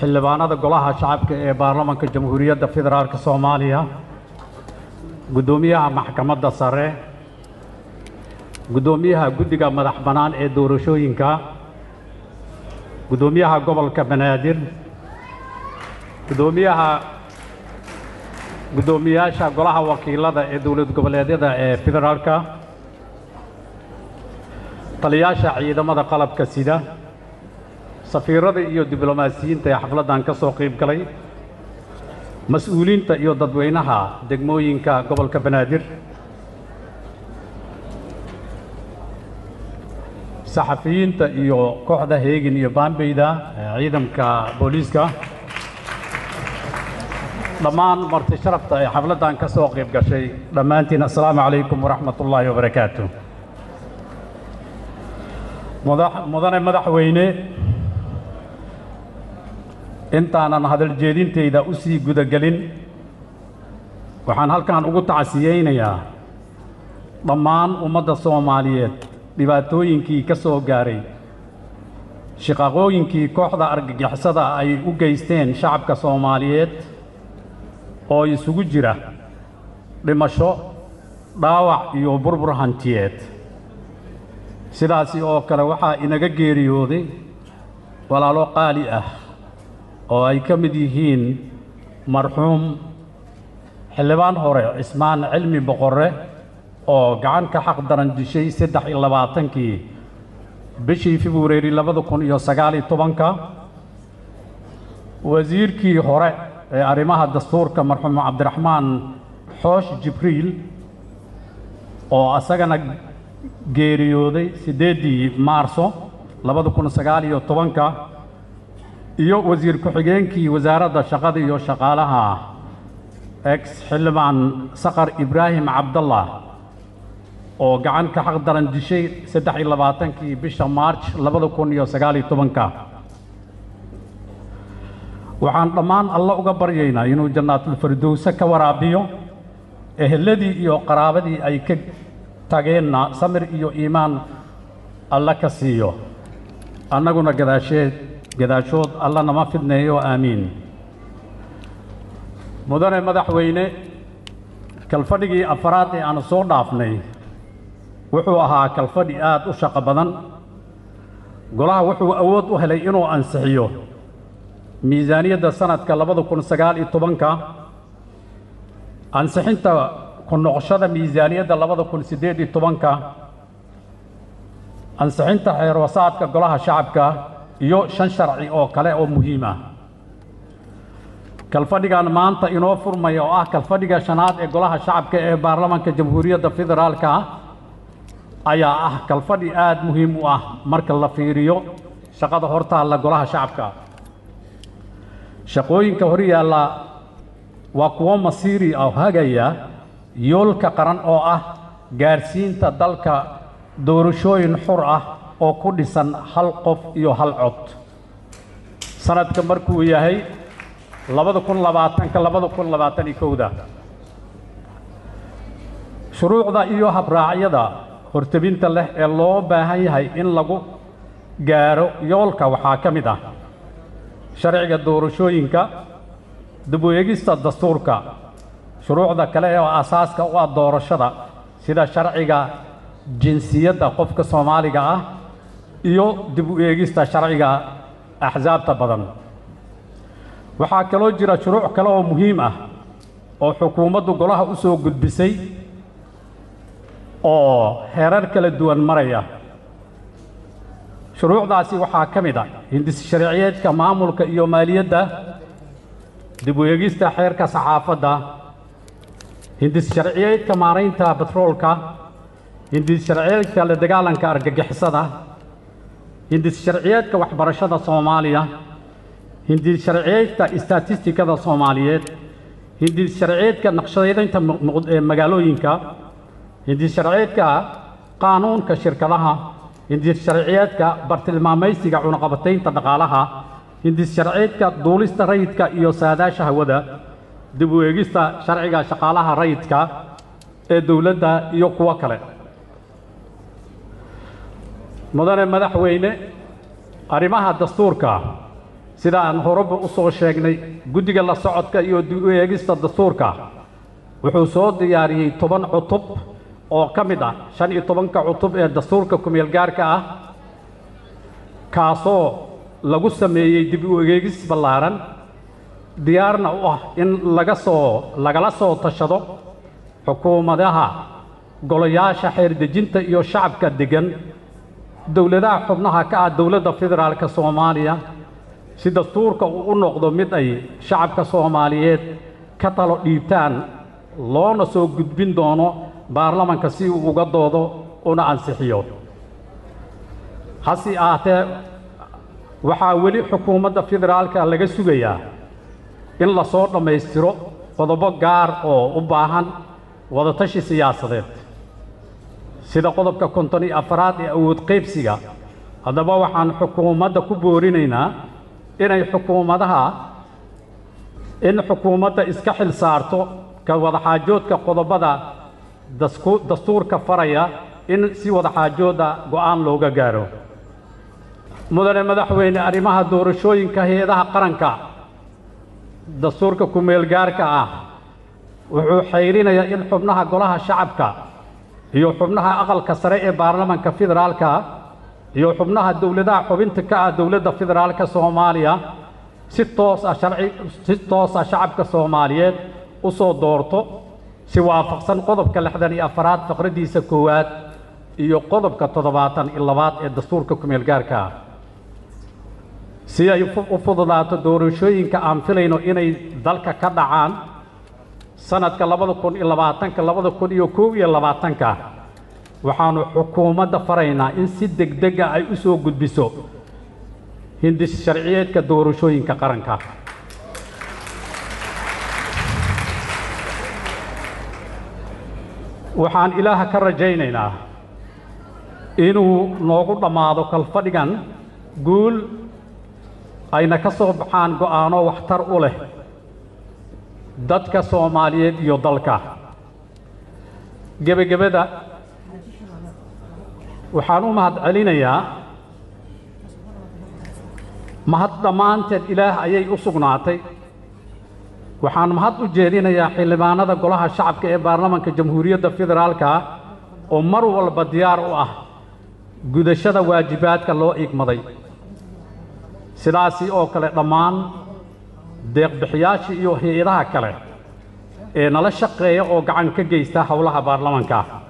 xildhibaanada golaha shacabka ee baarlamanka jamhuuriyadda federaalk soomaaliya guddoomiyaha maxkamadda sare guddoomiyaha guddiga madax bannaan ee doorashooyinka guddoomiyaha gobolka banaadir guddoomiyaha guddoomiyaasha golaha wakiilada ee dowlad goboleedyada ee federaalka taliyaasha ciidamada qalabka sida safiirada iyo diblomaasiyiinta ee xafladdan ka soo qayb galay mas-uuliinta iyo dadweynaha degmooyinka gobolka banaadir saxafiyiinta iyo kooxda heegin iyo baambeyda ee ciidamka booliiska dhammaan marti sharafta ee xafladdan ka soo qayb gashay dhammaantiin assalaamu calaykum waraxmat ullaahi wabarakaatu mudane madaxweyne intaanan hadal jeedintayda u sii gudagelin waxaan halkan ugu tacsiyeynayaa dhammaan ummadda soomaaliyeed dhibaatooyinkii ka soo gaaray shaqaqooyinkii kooxda argagixisada ay u geysteen shacabka soomaaliyeed oo isugu jira dhimasho dhaawac iyo burbur hantiyeed sidaasi oo kale waxaa inaga geeriyooday walaalo qaali ah oo ay ka mid yihiin marxuum xildhibaan hore cismaan cilmi boqorre oo gacan ka xaq daran dishay saddex iyo labaatankii bishii februari labada kun iyo sagaaliyo tobanka wasiirkii hore ee arrimaha dastuurka marxuum cabdiraxmaan xoosh jibriil oo asagana geeriyooday siddeeddii maarso labada kun sagaal iyo tobanka iyo wasiir ku-xigeenkii wasaaradda shaqada iyo shaqaalaha ex xildhibaan saqar ibraahim cabdallah oo gacan ka xaq daran dishay saddex iyo labaatankii bisha maarj labada kun iyo sagaal iyo tobanka waxaan dhammaan alla uga baryaynaa inuu jannaatulfirdowse ka waraabiyo eheladii iyo qaraabadii ay ka tageenna samir iyo iimaan alla ka siiyo annaguna gadaasheed gadaashood alla nama fidneeyo aamiin mudane madaxweyne kalfadhigii afaraad ee aanu soo dhaafnay wuxuu ahaa kalfadhi aad u shaqo badan golaha wuxuu awood u helay inuu ansixiyo miisaaniyadda sanadka labada kun sagaal iyo tobanka ansixinta ku noqoshada miisaaniyadda labada kun siddeed iyo tobanka ansixinta xeerwasaadka golaha shacabka iyo shan sharci oo kale oo muhiim ah kalfadhigan maanta inoo furmaya oo ah kalfadhiga shanaad ee golaha shacabka ee baarlamanka jamhuuriyadda federaalka ayaa ah kalfadhi aad muhiim u ah marka la fiiriyo shaqada hortaalla golaha shacabka shaqooyinka hor yaalla waa kuwo masiiri ah hagaya yoolka qaran oo ah gaadhsiinta dalka doorashooyin xur ah oo ku dhisan hal qof iyo hal cod sanadka markuu yahay labada kun labaatanka labada kun labaatan iyo kowda shuruucda iyo habraacyada hortebinta leh ee loo baahan yahay in lagu gaaro yoolka waxaa ka mid ah sharciga doorashooyinka dib u eegista dastuurka shuruucda kale ee asaaska u ah doorashada sida sharciga jinsiyadda qofka soomaaliga ah iyo dib u eegista sharciga axsaabta badan waxaa kaloo jira shuruuc kale oo muhiim ah oo xukuumaddu golaha u soo gudbisay oo heerar kala duwan maraya shuruucdaasi waxaa ka mid ah hindis sharciyeedka maamulka iyo maaliyadda dib u eegista xeerka saxaafadda hindis sharciyeedka maaraynta batroolka hindis sharciyeedka la dagaalanka argagixisada hindis sharciyeedka waxbarashada soomaaliya hindis sharciyeedka istatistikada soomaaliyeed hindis sharciyeedka naqshadeynta magaalooyinka hindis sharciyeedka qaanuunka shirkadaha hindis sharciyeedka bartilmaamaysiga cunaqabataynta dhaqaalaha hindis sharciyeedka duulista rayidka iyo saadaasha hawada dib u eegista sharciga shaqaalaha rayidka ee dowladda iyo kuwo kale mudane madaxweyne arrimaha dastuurka sida aan horeba u soo sheegnay guddiga la socodka iyo dib u eegista dastuurka wuxuu soo diyaariyey toban cutub oo ka mid ah shan iyo tobanka cutub ee dastuurka kumeel gaarka ah kaasoo lagu sameeyey dib u eegis ballaaran diyaarna u ah in laga soo lagala soo tashado xukuumadaha golayaasha xeerdejinta iyo shacabka deggan dowladaha xubnaha ka ah dowladda federaalka soomaaliya si dastuurka uu u noqdo mid ay shacabka soomaaliyeed ka talo dhiibtaan loona soo gudbin doono baarlamanka si uu uga doodo una ansixiyo hase ahaatee waxaa weli xukuumadda federaalka laga sugayaa in la soo dhammaystiro qodobo gaar oo u baahan wadatashi siyaasadeed sida qodobka konton iyo afaraad ee awood qaybsiga haddaba waxaan xukuumadda ku boorinaynaa inay xukuumadaha in xukuumadda iska xil saarto ka wadaxaajoodka qodobada dastuurka faraya in si wadaxaajooda go'aan looga gaaro mudane madaxweyne arrimaha doorashooyinka hay-adaha qaranka dastuurka kumeel gaarka ah wuxuu xayrinayaa in xubnaha golaha shacabka iyo xubnaha aqalka sare ee baarlamanka federaalka iyo xubnaha dowladaha xubinta ka ah dowladda federaalka soomaaliya si toos ah sharci si toos ah shacabka soomaaliyeed u soo doorto si waafaqsan qodobka lixdan iyo afaraad faqraddiisa koowaad iyo qodobka toddobaatan iyo labaad ee dastuurka kumeel gaarka ah si ay u fududaato doorashooyinka aan filayno inay dalka ka dhacaan sanadka labada kun iyo labaatanka labada kun iyo kow iyo labaatanka waxaanu xukuumadda faraynaa in si degdega ay u soo gudbiso hindis sharciyeedka doorashooyinka qaranka waxaan ilaaha ka rajaynaynaa inuu noogu dhammaado kalfadhigan guul ayna ka soo baxaan go'aano waxtar u leh dadka soomaaliyeed iyo dalka gebagabada waxaan u mahad celinayaa mahad dhammaanteed ilaah ayay u sugnaatay waxaan mahad u jeedinayaa xildhibaanada golaha shacabka ee baarlamanka jamhuuriyadda federaalka oo mar walba diyaar u ah gudashada waajibaadka loo igmaday sidaasi oo kale dhammaan deeqbixiyaashii iyo hay-adaha kale ee nala shaqeeya oo gacan ka geysta howlaha baarlamanka